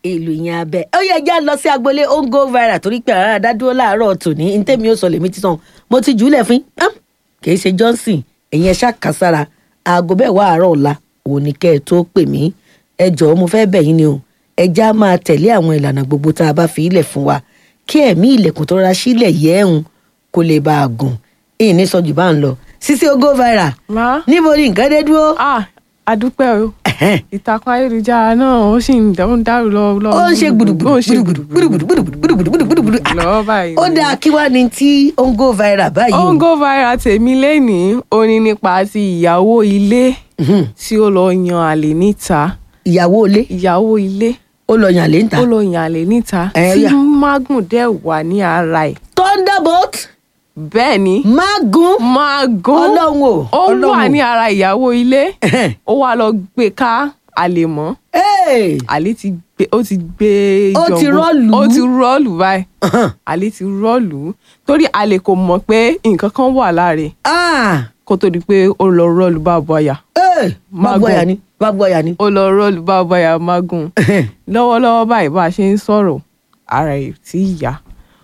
ìlú yẹn abẹ ó yẹ já lọ sí agboolé ó ń go viral torí pé àrà dádúró láàárọ̀ tòní ní tèmi ó sọ lèmi ti tàn mo ti jùúlẹ̀ fún yín kì í ṣe johnson ẹ̀yin ẹ ṣàkàsára aago bẹ́ẹ̀ wá àárọ̀ ọ̀la òun ni kẹ́ ẹ tó pè mí ẹ jọ̀ọ́ mo fẹ́ bẹ̀ yín ni o ẹ já máa tẹ̀lé àwọn ìlànà gbogbo tá a bá fi ilẹ̀ fún wa kí ẹ̀mí ilẹ̀kùn tó rọra sílẹ̀ yẹ́hùn kó lè bá a gùn ìní sọ jù bá ń lọ sísí ó go viral má níbo ni nǹkan dé dúró. ah adúpẹ́ o ìtàkùn ayélujára náà ó sì ń dá- ó ń dárò lọ lọ ó ń ṣe gbùdùgbùdù ó ń ṣe gbùdùgbùdù gbùdùgbùdù gbùdùgbùdù gbùdùgbùdù gbùdùgbùdù Ah, lọ́wọ́ báyìí ó dáa kí wá ní tí ó ń go viral báyìí ó o. ń go viral tèmi lénìí ó ní nípa ti ìyàwó ilé Mhm. tí ó lọ yan àlè níta ìyàwó ilé ìyàwó ilé ó lọ yàn lé ń ta ó lọ yan àlè níta Ẹ tí yà. mágùn dẹ̀ wà ní ara ẹ̀ thunderbolt bẹ́ẹ̀ ni magun mágùn ọlọ́run o ó ọlọ́run wà o. ní ara ìyàwó ilé Ẹhẹ́n. ó wá lọ gbé ká àlè mọ́ Hey! àlè ti gbé ó ti gbé Ó ti jọ̀ǹbó. rọ́ọ̀lù. ó ti rọ́ọ̀lù báyìí Ahan. àlè ti rọ́ọ̀lù torí àlè kò mọ̀ pé nǹkan kan wà lára ẹ̀ Ah! kó tó di pé ó lọ rọ́ọ̀lù bá bọ́yà Hey! Magun. bágbọ́yà ni bágbọ́yà ni. ó lọ rọ́ọ̀lù bá bọ́yà mágùn lọ́wọ́lọ́wọ́ báyìí bá a ṣe ń sọ̀rọ̀ ara ẹ̀ tí ì yá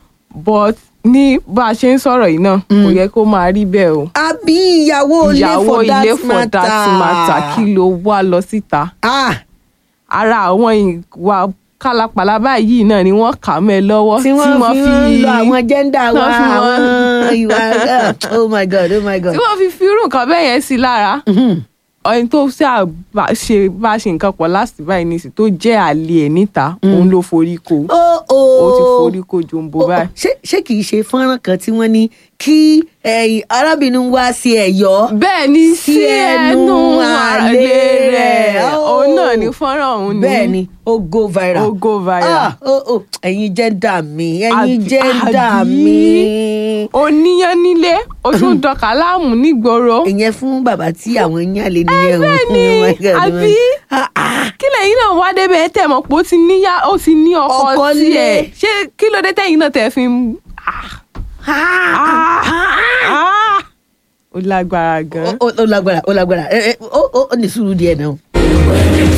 but ní bá a ṣe ń sọ̀rọ̀ yìí náà kò yẹ kó máa rí bẹ́ẹ̀ o àbí ìyàwó ilé ìyàwó for that ilé for that matter kí ló wá lọ síta Ah! ara àwọn ìwà kálapàla báyìí náà ni wọ́n kà mẹ́ lọ́wọ́ tí wọ́n fi ń lo àwọn jẹ́ndà wa wọ́n fi àwọn wọ́n- ìwà oh my god oh my god. tí wọ́n fi fi irú nǹkan bẹ́ẹ̀ yẹn sí lára Mhm. ẹni tó ṣáà bá ṣe bá ṣe nǹkan pọ̀ láti báyìí nísì tó jẹ́ àlè ẹ̀ níta òun ló forí ko ó ó ó ti forí ko jòǹbó Ó- ó- báyìí. ṣé ṣé kìí ṣe fọ́nrán kan tí wọ́n ní kí ẹ̀yìn arábìnrin wá sí ẹ̀yọ́ bẹ́ẹ̀ ni Sí sí ẹnu ẹnu àlè àlè rẹ̀. rẹ̀ Oh. òun náà ni fọ́nrán òun ni bẹ́ẹ̀ ni ó go viral ó go viral. Ah, ó ó ẹ̀yin jẹ́ndà mi ẹ̀yin Àbí- jẹ́ndà àbí? mi. oníyan nílé o tún dọkà láàmú nígboro ìyẹn fún bàbá tí àwọn yàn lè nìyẹn o. bẹ́ẹ̀ ni Oh my God, oh my- àbí Ah, ah. kí lẹ́yìn náà wá débẹ̀ tẹ̀ mọ́ pé ó ti níyà ó ti ní ọkọ Ọkọ tiẹ̀ nílé. ṣé kí ló dé tẹ̀yìn náà tẹ̀ fi ń. Ah, Ah, ah, ah. ó lágbára gan. ó ó lágbára ó lágbára ẹ ẹ ó ó ó ní sùúrù díẹ̀ náà.